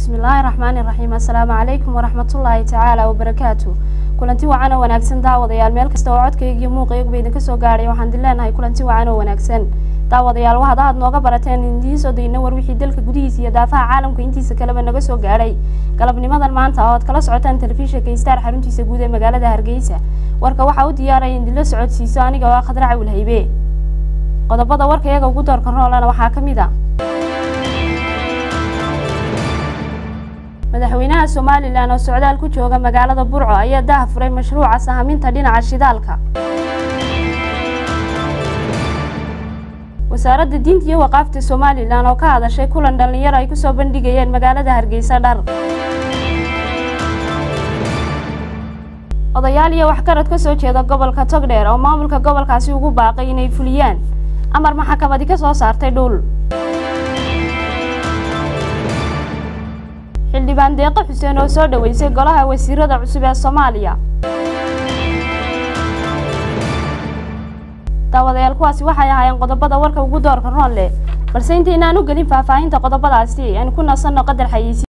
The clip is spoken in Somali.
bismillaahi raxmaani raxiim assalaamu calaykum waraxmatullaahi tacaala wabarakaatu kulanti wacan oo wanaagsan daawadayaal meel kasta oo codkayga iyo muuqayguba idinka soo gaadhay waxaan idin leenahay kulanti wacan oo wanaagsan daawadayaal waxaad aad nooga barateen idiin soo dayna war wixii dalka gudihiisa iyo daafaha caalamka intiisa kaleba naga soo gaadhay galabnimadan maanta oo aad kala socotaan telefishinka istaar xaruntiisa guud ee magaalada hargeysa warka waxaa u diyaaraya idinla socodsiiso aniga oo ah khadraca wilhaybe qodobada warka iyaga ugu doorka roolana waxaa ka mid a madaxweynaha somalilan oo socdaal ku jooga magaalada burco ayaa daha furay mashruuca sahaminta dhinaca shidaalka wasaaradda diinta iyo waqaafta somalilan oo ka hadashay kulan dhallinyaro ay kusoo bandhigayeen magaalada hargeysa dhar odayaal iyo waxgarad ka soo jeeda gobolka togdheer oo maamulka gobolkaasi ugu baaqay inay fuliyaan amar maxkamadi ka soo saartay dhul xildhibaan deeqo xuseen oo soo dhaweysay golaha wasiirada cusub ee soomaaliya daawadayaal kuwaasi waxay ahaayeen qodobada warka ugu doorka roon leh balse intaynaan u gelin faahfaahinta qodobadaasi aynu ku nasanno qadar xayiisi